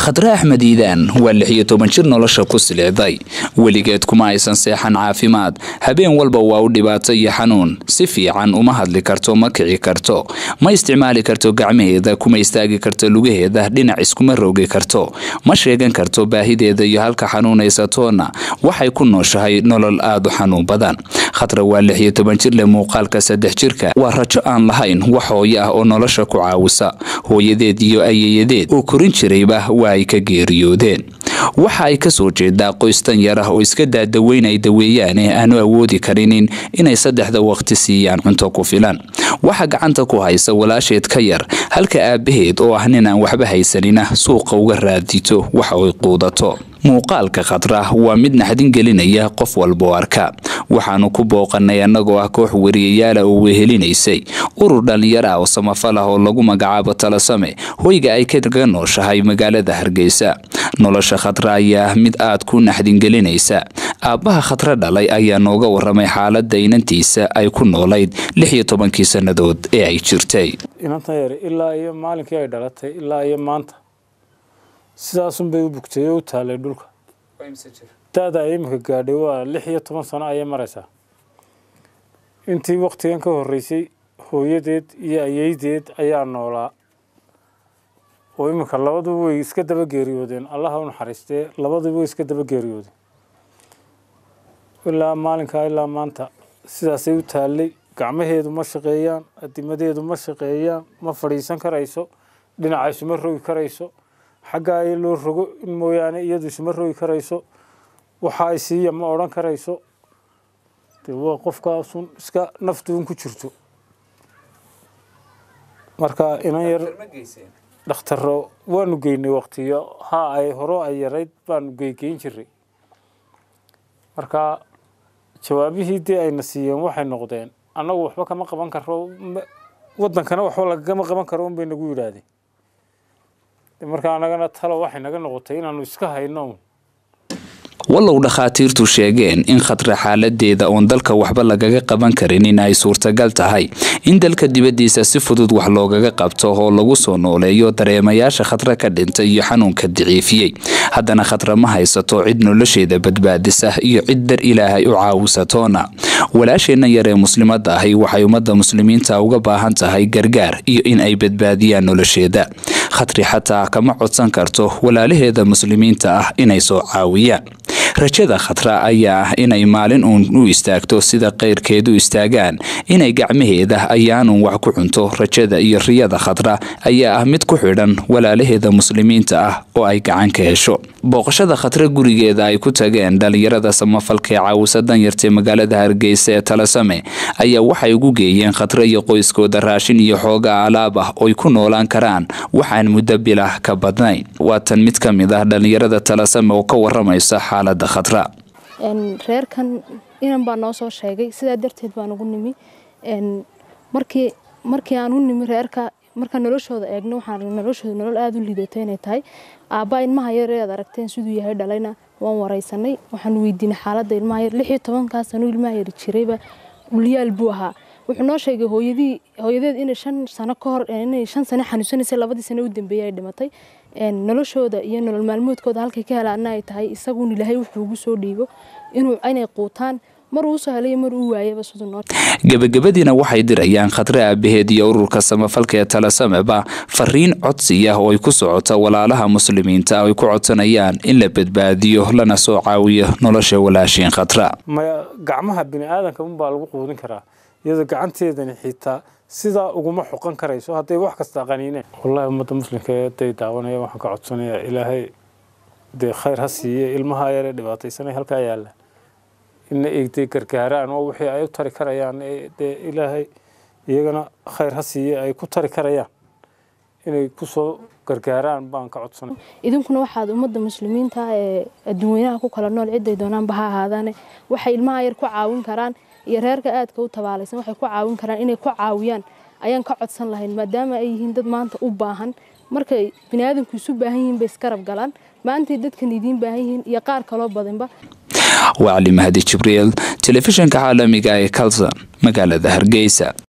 khadre axmed iidaan waa lix iyo toban jir nolosha ku silicday weligeed kuma aysan seexan caafimaad habeen walba waa u dhibaato iyo xanuun si fiican uma hadli karto ma kici karto ma isticmaali karto gacmaheeda kuma istaagi karto lugaheeda dhinac iskuma rogi karto ma sheegan karto baahideeda iyo halka xanuunaysatoona waxay ku nooshahay nolol aada u xanuun badan khadre waa lix iyo toban jir leh muuqaalka saddex jirka waa rajo aan lahayn wax hooyo ah oo nolosha ku caawisa hooyadeed iyo ayeeyadeed oo korin jirayba waa ay ka geeriyoodeen waxa ay kasoo jeedaa qoys tan yar ah oo iska daadaweyn ay daweeyaane aanu awoodi karinin inay saddexda waqti siiyaan cunto ku filan waxa gacanta ku haysa walaasheed ka yar halka aabaheed oo ah nin aan waxba haysanina suuqa uga raadito waxa ay quudato muuqaalka khadra waa mid naxdin gelinaya qof walboo arka waxaanu ku booqanay annagoo ah koox wariyayaala oo wehelinaysay urur dhallinyar ah oo samafal ah oo lagu magacaabo talasame hoyga ay kaga nooshahay magaalada hargeysa nolosha khadra ayaa ah mid aad ku naxdin gelinaysa aabbaha khadre dhalay ayaa nooga waramay xaalada inantiisa ay ku noolayd lix iyo tobankii sannadood ee ay jirtay inantan yar ilaa iyo maalinkii ay dhalatay ilaa iyo maanta sidaasunbay u bugtay oo u taalay dhulka da-da ay iminka gaadhay waa lix iyo toban sano ayay maraysaa intii waktigan ka horreysay hooyadeed iyo ayeydeed ayaa noolaa oo iminka labaduba way iska daba geeriyoodeen allaha u naxariistee labaduba way iska daba geeriyoodeen ilaa maalinkaa ilaa maanta sidaasay u taallay gacmaheedu ma shaqeeyaan adimadeedu ma shaqeeyaan ma fadhiisan karayso dhinaca isuma rogi karayso xagga ay loo rogo in mooyaane iyadu isuma rogi karayso waxa ay siiya ma odhan karayso de waa qofkaasun iska naftuun ku jirto marka inan yar dhakhtaro waanu geynay waktiyo ha ay horo ay yarayd baanu geygeyn jiray marka jawaabihii dee ayna siiyeen waxay noqdeen annagu waxba kama qaban karo waddankana waxba lagama qaban karo unbay nagu yidhaahdeen marka anagana talo waxay naga noqotay inaanu iska hayno wallow dhakhaatiirtu sheegeen in khadre xaaladeeda oon dalka waxba lagaga qaban karin in ay suurtagal tahay in dalka dibaddiisa si fudud wax loogaga qabto oo lagu soo nooleeyo dareemayaasha khadre ka dhintay iyo xanuunka daciifiyey haddana khadre ma haysato cid nolosheeda badbaadisa iyo cid dar ilaahay u caawisatoona walaasheenna yar ee muslimadda ahi waxay ummadda muslimiinta uga baahan tahay gargaar iyo in ay badbaadiyaan nolosheeda khadri xataa kama codsan karto walaalaheeda muslimiinta ah inay soo caawiyaan rajada khadra ayaa ah inay maalin uun u istaagto sida keyrkeedu istaagaan inay gacmaheeda ayaanun wax ku cunto rajada iyo riyada khadra ayaa ah mid ku xidhan walaalaheeda muslimiinta ah oo ay gacan ka hesho booqashada khadre gurigeeda ay ku tageen dhalinyarada samafalka ee caawisa danyartae magaalada hargeysa ee talasame ayaa waxay ugu geeyeen khadre iyo qoyskooda raashin iyo xooga alaab ah ooy ku noolaan karaan waxaan muddo bilah ka badnayn waa tan mid ka mid ah dhalinyarada talasame oo ka waramaysa xaalada khadra reerkan inan baa noo soo sheegay sidaa darteed baan ugu nimi markii markii aan u nimi reerka markaan noloshooda eegno waxaan noloshooda nolol aada u liidato inay tahay aabbaa ilmaha yar ee aad aragteen siduu yahay dhalayna waan wareysanay waxaan weydiinay xaaladda ilmaha yar lix iyo tobankaa sano ilmaha yar jirayba ulyaal buu ahaa wuxuu noo sheegay hooyadii hooyadeed inay shan sano ka hor inay shan sano xanuunsanaysay labadii sano u dambeeyay ay dhimatay noloshooda iyo nolol maalmoodkooda halkay ka helaana ay tahay isaguun ilaahay wuxuu ugu soo dhiibo inuu inay quutaan mar uu soo helay mar uu waayaba siduu noo gebagabadiina waxay dirayaan khadre aabaheed iyo ururka samafalka ee talasameba fariin codsiya oo ay ku socota walaalaha muslimiinta ay ku codsanayaan in la badbaadiyo lana soo caawiyo nolosha walaashiin khadra maya gacmaha bini aadanka unbaa lagu quudin karaa iyadoo gacanteedani xitaa sidaa uguma xoqan karayso hadday wax kasta qaniineen wallahi ummadda muslimka haday daawanaya waxaan ka codsanayaa ilaahay dee khayr ha siiye ilmaha yaree dhibaataysanay halkaa yaalla ina eegtay gargaaraan oo wixii ay u tari karayaan dee ilaahay iyagana khayr ha siiye ay ku tari karayaan inay kusoo gargaaraan baan ka codsanay idinkuna waxaad ummadda muslimiinta ee adduunweynaha ku kala nool ciday doonaanba ha ahaadaane waxay ilmaha yar ku caawin karaan iyo reerka aadka u tabaalaysan waxay ku caawin karaan inay ku caawiyaan ayaan ka codsan lahayn maadaama ay yihiin dad maanta u baahan markay biniaadamku isu baahan yihiin bay iskarab galaan maantay dadkan idiin baahan yihiin iyo qaar kaloo badanba waa cali mahdi jibriil telefishinka caalamiga ee kalson magaalada hargeysa